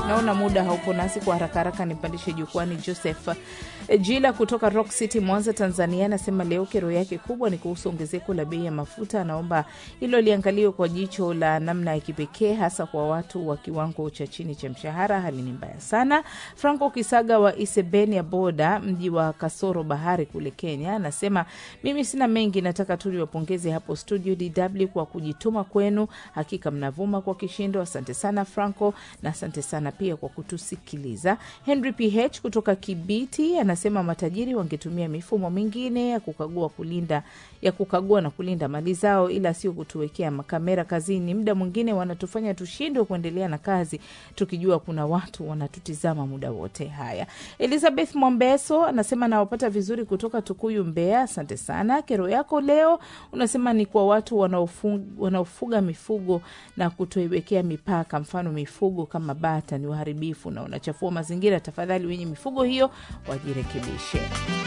Naona muda haupo nasi, kwa haraka haraka nipandishe jukwani. Joseph Jila kutoka Rock City, Mwanza, Tanzania, anasema leo kero yake kubwa ni kuhusu ongezeko la bei ya mafuta. Anaomba hilo liangaliwe kwa jicho la namna ya kipekee, hasa kwa watu wa kiwango cha chini cha mshahara. Hali ni mbaya sana. Franco Kisaga wa Isebenia Boda, mji wa Kasoro Bahari kule Kenya, anasema mimi sina mengi, nataka tu niwapongeze hapo studio DW kwa kujituma kwenu, hakika mnavuma kwa kishindo. Asante sana Franco, na asante sana pia kwa kutusikiliza. Henry PH kutoka Kibiti anasema matajiri wangetumia mifumo mingine ya kukagua kulinda ya kukagua na kulinda mali zao, ila sio kutuwekea makamera kazini. Muda mwingine wanatufanya tushindwe kuendelea na kazi tukijua kuna watu wanatutizama muda wote. Haya, Elizabeth Mombeso anasema nawapata vizuri kutoka Tukuyu, Mbeya. Asante sana. Kero yako leo unasema ni kwa watu wanaofuga, wanaofuga mifugo na kutoiwekea mipaka, mfano mifugo kama bata ni waharibifu na unachafua mazingira. Tafadhali wenye mifugo hiyo wajirekebishe.